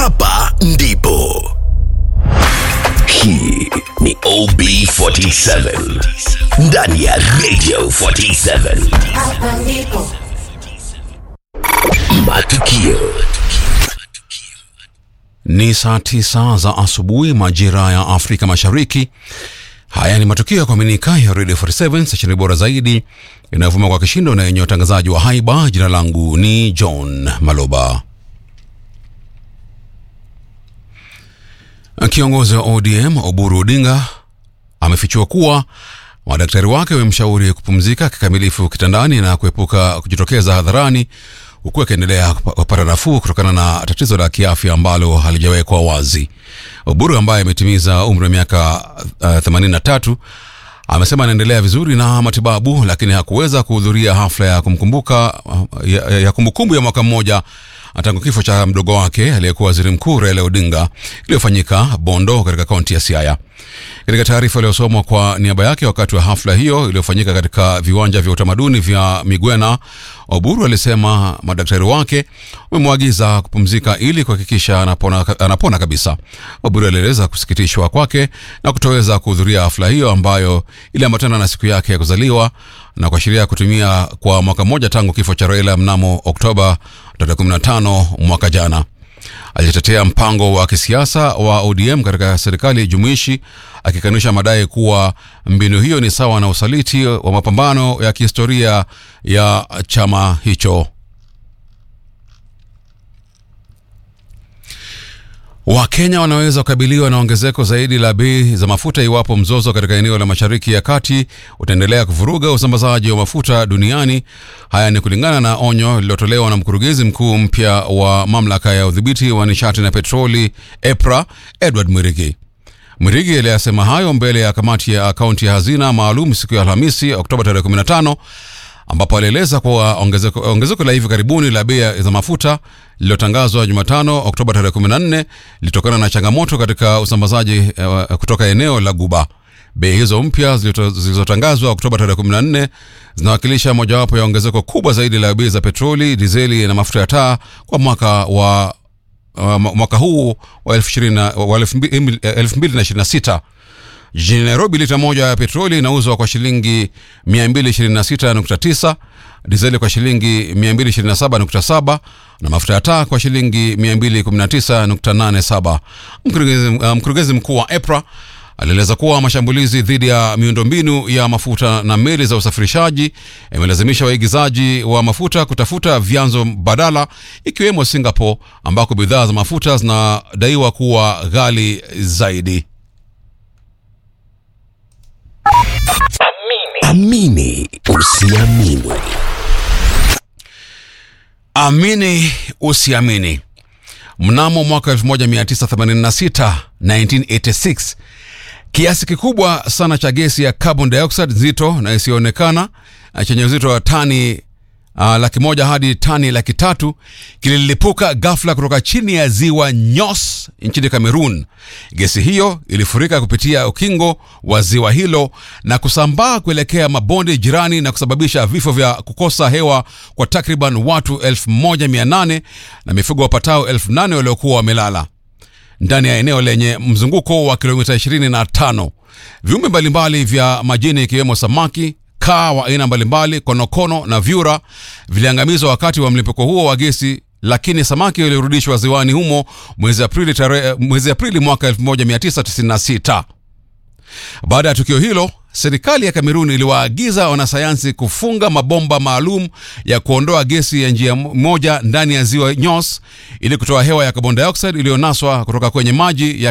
hapa ndipo. Hii ni OB47 ndani ya Radio 47. Hapa ndipo. Matukio Ni saa tisa za asubuhi majira ya Afrika Mashariki. Haya ni matukio ya kuaminika ya Radio 47 stesheni bora zaidi inayovuma kwa kishindo na yenye watangazaji wa haiba. Jina langu ni John Maloba. Kiongozi wa ODM Oburu Odinga amefichua kuwa madaktari wake wamemshauri kupumzika kikamilifu kitandani na kuepuka kujitokeza hadharani huku akiendelea kupata nafuu kutokana na tatizo la kiafya ambalo halijawekwa wazi. Oburu ambaye ametimiza umri wa miaka uh, 83 amesema anaendelea vizuri na matibabu, lakini hakuweza kuhudhuria hafla ya kumkumbuka uh, ya, ya kumbukumbu ya mwaka mmoja tangu kifo cha mdogo wake aliyekuwa waziri mkuu Raila Odinga iliyofanyika Bondo katika kaunti ya Siaya. Katika taarifa iliyosomwa kwa niaba yake wakati wa hafla hiyo iliyofanyika katika viwanja vya utamaduni vya Migwena, Oburu alisema madaktari wake wamemwagiza kupumzika ili kuhakikisha anapona, anapona kabisa. Oburu alieleza kusikitishwa kwake na kutoweza kuhudhuria hafla hiyo ambayo iliambatana na siku yake ya kuzaliwa na kuashiria kutumia kwa mwaka mmoja tangu kifo cha Raila mnamo Oktoba tarehe 15 mwaka jana. Alitetea mpango wa kisiasa wa ODM katika serikali jumuishi akikanusha madai kuwa mbinu hiyo ni sawa na usaliti wa mapambano ya kihistoria ya chama hicho. Wakenya wanaweza kukabiliwa na ongezeko zaidi la bei za mafuta iwapo mzozo katika eneo la Mashariki ya Kati utaendelea kuvuruga usambazaji wa mafuta duniani. Haya ni kulingana na onyo lililotolewa na mkurugenzi mkuu mpya wa mamlaka ya udhibiti wa nishati na petroli EPRA, Edward Mwirigi. Mwirigi aliyasema hayo mbele ya kamati ya akaunti ya hazina maalum siku ya Alhamisi, Oktoba tarehe 15 ambapo alieleza kuwa ongezeko, ongezeko la hivi karibuni la bei za mafuta lililotangazwa Jumatano Oktoba tarehe 14 lilitokana na changamoto katika usambazaji uh, kutoka eneo la Guba. Bei hizo mpya zilizotangazwa Oktoba tarehe 14 zinawakilisha mojawapo ya ongezeko kubwa zaidi la bei za petroli, dizeli na mafuta ya taa kwa mwaka wa uh, mwaka huu wa 2026. Jijini Nairobi, lita moja ya petroli inauzwa kwa shilingi 226.9, dizeli kwa shilingi 227.7 na mafuta ya taa kwa shilingi 219.87. Mkurugenzi, mkurugenzi mkuu wa EPRA alieleza kuwa mashambulizi dhidi ya miundombinu ya mafuta na meli za usafirishaji yamelazimisha waigizaji wa mafuta kutafuta vyanzo badala ikiwemo Singapore ambako bidhaa za mafuta zinadaiwa kuwa ghali zaidi. amini usiamini. Amini usiamini. Mnamo mwaka 1986 1986, kiasi kikubwa sana cha gesi ya carbon dioxide nzito na isiyoonekana chenye uzito wa tani uh, laki moja hadi tani laki tatu kililipuka ghafla kutoka chini ya ziwa Nyos nchini Cameroon. Gesi hiyo ilifurika kupitia ukingo wa ziwa hilo na kusambaa kuelekea mabonde jirani na kusababisha vifo vya kukosa hewa kwa takriban watu 1800 na mifugo wapatao 8000 waliokuwa wamelala ndani ya eneo lenye mzunguko wa kilomita 25. Viumbe mbalimbali vya majini ikiwemo samaki kaa wa aina mbalimbali, konokono na vyura viliangamizwa wakati wa mlipuko huo wa gesi, lakini samaki walirudishwa ziwani humo mwezi Aprili, tare, mwezi Aprili mwaka 1996. Baada ya tukio hilo, serikali ya Kamerun iliwaagiza wanasayansi kufunga mabomba maalum ya kuondoa gesi ya njia moja ndani ya ziwa Nyos ili kutoa hewa ya carbon dioxide iliyonaswa kutoka kwenye maji ya